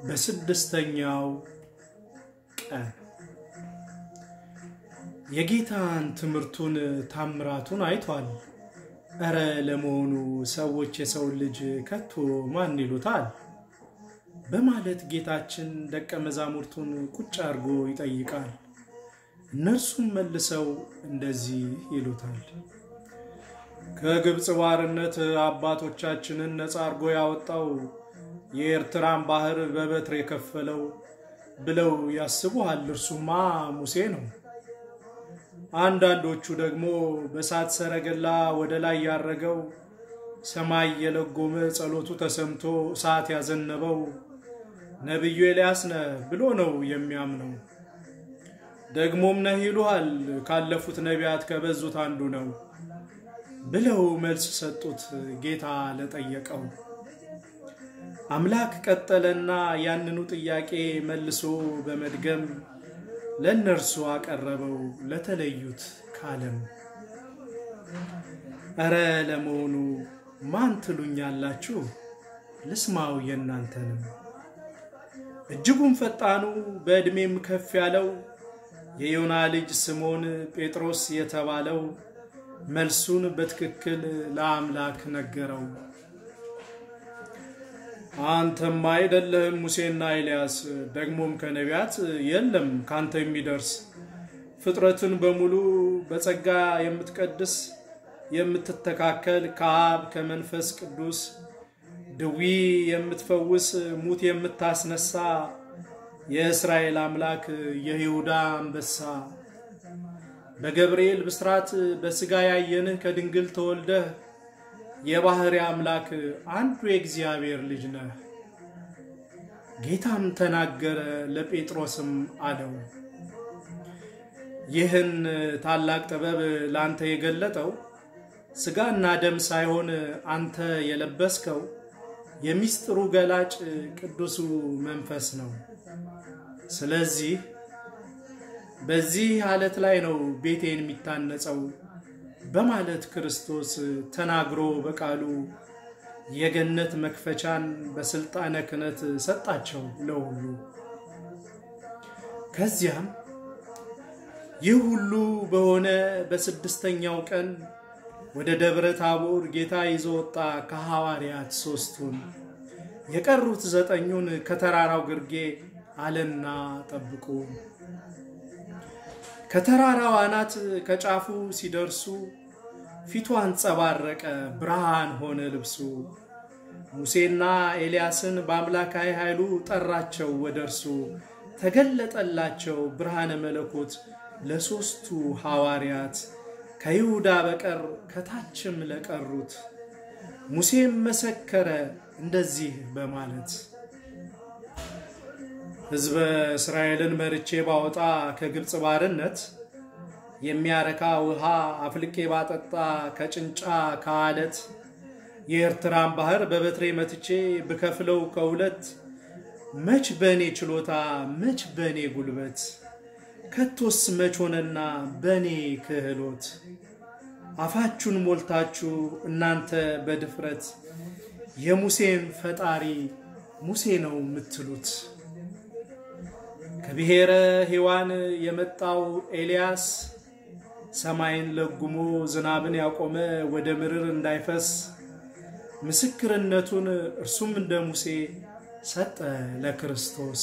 በስድስተኛው ቀን የጌታን ትምህርቱን ታምራቱን አይቷል። እረ ለመሆኑ ሰዎች የሰው ልጅ ከቶ ማን ይሉታል? በማለት ጌታችን ደቀ መዛሙርቱን ቁጭ አድርጎ ይጠይቃል። እነርሱም መልሰው እንደዚህ ይሉታል። ከግብፅ ባርነት አባቶቻችንን ነፃ አድርጎ ያወጣው የኤርትራን ባህር በበትር የከፈለው ብለው ያስቡሃል። እርሱማ ሙሴ ነው። አንዳንዶቹ ደግሞ በእሳት ሰረገላ ወደ ላይ ያረገው ሰማይ የለጎመ ጸሎቱ ተሰምቶ እሳት ያዘነበው ነቢዩ ኤልያስ ነህ ብሎ ነው የሚያምነው። ደግሞም ነህ ይሉሃል፣ ካለፉት ነቢያት ከበዙት አንዱ ነው ብለው መልስ ሰጡት። ጌታ ለጠየቀው አምላክ ቀጠለና ያንኑ ጥያቄ መልሶ በመድገም ለእነርሱ አቀረበው ለተለዩት ካለም እረ ለመሆኑ ማን ትሉኛላችሁ? ልስማው የእናንተንም። እጅጉን ፈጣኑ በዕድሜም ከፍ ያለው የዮና ልጅ ስምዖን ጴጥሮስ የተባለው መልሱን በትክክል ለአምላክ ነገረው። አንተማ አይደለህም ሙሴና ኤልያስ፣ ደግሞም ከነቢያት የለም ካንተ የሚደርስ ፍጥረትን በሙሉ በጸጋ የምትቀድስ የምትተካከል ከአብ ከመንፈስ ቅዱስ ድዊ የምትፈውስ ሙት የምታስነሳ የእስራኤል አምላክ የይሁዳ አንበሳ በገብርኤል ብስራት በሥጋ ያየንህ ከድንግል ተወልደህ የባሕርይ አምላክ አንዱ የእግዚአብሔር ልጅ ነህ። ጌታም ተናገረ፣ ለጴጥሮስም አለው ይህን ታላቅ ጥበብ ላንተ የገለጠው ሥጋና ደም ሳይሆን አንተ የለበስከው የሚስጥሩ ገላጭ ቅዱሱ መንፈስ ነው። ስለዚህ በዚህ ዓለት ላይ ነው ቤቴን የሚታነጸው በማለት ክርስቶስ ተናግሮ በቃሉ የገነት መክፈቻን በስልጣነ ክህነት ሰጣቸው ለሁሉ። ከዚያም ይህ ሁሉ በሆነ በስድስተኛው ቀን ወደ ደብረ ታቦር ጌታ ይዞ ወጣ ከሐዋርያት ሦስቱን፣ የቀሩት ዘጠኙን ከተራራው ግርጌ አለና ጠብቁ። ከተራራው አናት ከጫፉ ሲደርሱ ፊቱ አንጸባረቀ፣ ብርሃን ሆነ ልብሱ። ሙሴና ኤልያስን በአምላካዊ ኃይሉ ጠራቸው ወደ እርሱ ተገለጠላቸው ብርሃነ መለኮት ለሦስቱ ሐዋርያት ከይሁዳ በቀር ከታችም ለቀሩት። ሙሴም መሰከረ እንደዚህ በማለት ሕዝበ እስራኤልን መርቼ ባወጣ ከግብፅ ባርነት የሚያረካ ውሃ አፍልቄ ባጠጣ ከጭንጫ ከአለት የኤርትራን ባህር በበትሬ መትቼ ብከፍለው ከሁለት መች በእኔ ችሎታ መች በእኔ ጉልበት ከቶስ መች ሆነና በእኔ ክህሎት አፋችሁን ሞልታችሁ እናንተ በድፍረት የሙሴን ፈጣሪ ሙሴ ነው የምትሉት። ከብሔረ ሔዋን የመጣው ኤልያስ ሰማይን ለጉሞ ዝናብን ያቆመ ወደ ምድር እንዳይፈስ ምስክርነቱን እርሱም እንደ ሙሴ ሰጠ ለክርስቶስ።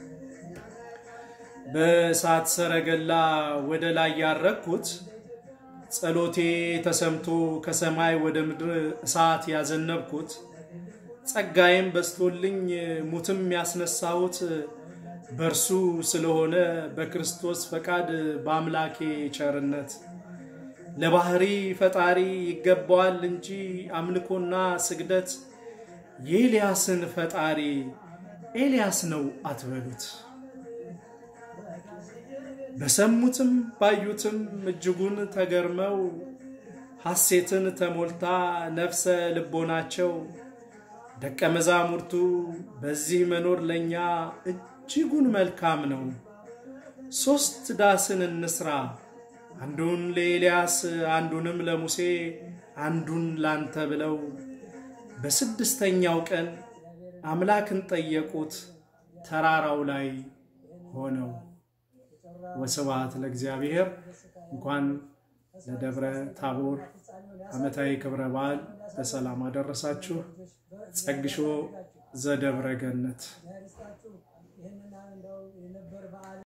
በእሳት ሰረገላ ወደ ላይ ያረግኩት ጸሎቴ ተሰምቶ ከሰማይ ወደ ምድር እሳት ያዘነብኩት ጸጋዬም በስቶልኝ ሙትም ያስነሳሁት በእርሱ ስለሆነ በክርስቶስ ፈቃድ በአምላኬ ቸርነት ለባህሪ ፈጣሪ ይገባዋል እንጂ አምልኮና ስግደት የኤልያስን ፈጣሪ ኤልያስ ነው አትበሉት። በሰሙትም ባዩትም እጅጉን ተገርመው ሐሴትን ተሞልታ ነፍሰ ልቦናቸው ደቀ መዛሙርቱ በዚህ መኖር ለእኛ እጅጉን መልካም ነው፣ ሦስት ዳስን እንስራ፣ አንዱን ለኤልያስ አንዱንም ለሙሴ አንዱን ላንተ ብለው በስድስተኛው ቀን አምላክን ጠየቁት። ተራራው ላይ ሆነው። ወስብሐት ለእግዚአብሔር። እንኳን ለደብረ ታቦር ዓመታዊ ክብረ በዓል በሰላም አደረሳችሁ። ጸግሾ ዘደብረ ገነት